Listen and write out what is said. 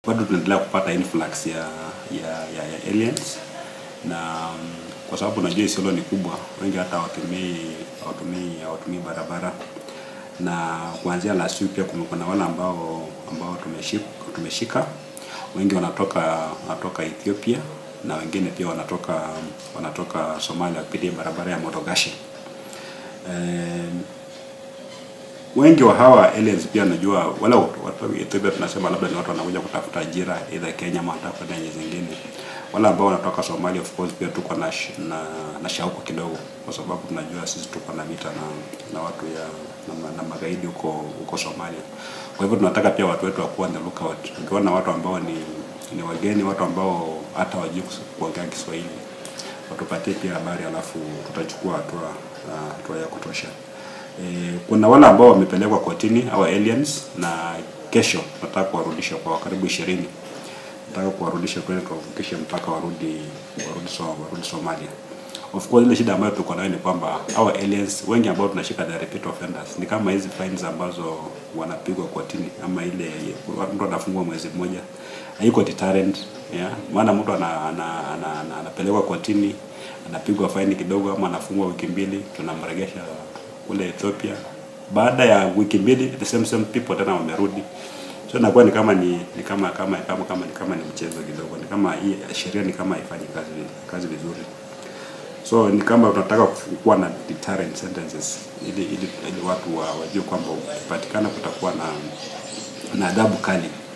bado tunaendelea kupata influx ya ya, ya, ya aliens na um, kwa sababu unajua Isiolo ni kubwa, wengi hata hawatumii hawatumii hawatumii barabara na kuanzia last week pia kumekuwa na wale ambao ambao tumeshika, tumeshika wengi wanatoka wanatoka Ethiopia na wengine pia wanatoka wanatoka Somalia kupitia barabara ya Modogashi. Eh, wengi wa hawa aliens pia najua wala watu wa Ethiopia tunasema labda ni watu wanakuja kutafuta ajira either Kenya ama hata kwenda nchi zingine. Wale ambao wanatoka Somalia of course pia tuko na, sh- na, na shauku kidogo, kwa sababu tunajua sisi tuko na vita na, na watu ya na, ma- na magaidi huko huko Somalia. Kwa hivyo tunataka pia watu wetu wakuwa on the lookout. Ukiona watu ambao ni ni wageni, watu ambao hata wajui kuongea Kiswahili, watupatie pia habari, alafu tutachukua hatua ah, hatua ya kutosha. E, kuna wale ambao wamepelekwa kotini au aliens, na kesho nataka kuwarudisha kwa karibu ishirini nataka kuwarudisha kwenda tuwavukishe mpaka warudi warudi, so, warudi Somalia. Of course ile shida ambayo tuko nayo ni kwamba hawa aliens wengi ambao tunashika the repeat offenders ni kama hizi fines ambazo wanapigwa kotini, ama ile mtu anafungwa mwezi mmoja, haiko deterrent yeah. Maana mtu ana, ana, ana, ana, anapelekwa kotini anapigwa faini kidogo, ama anafungwa wiki mbili, tunamregesha kule Ethiopia. Baada ya wiki mbili the same same people tena wamerudi so inakuwa ni kama ni, ni kama kama kama kama ni kama ni mchezo kidogo, ni kama hii sheria ni kama haifanyi kazi kazi vizuri. So ni kama tunataka kuwa na deterrent sentences ili ili, ili watu wa, wajue kwamba ukipatikana kutakuwa na na adhabu kali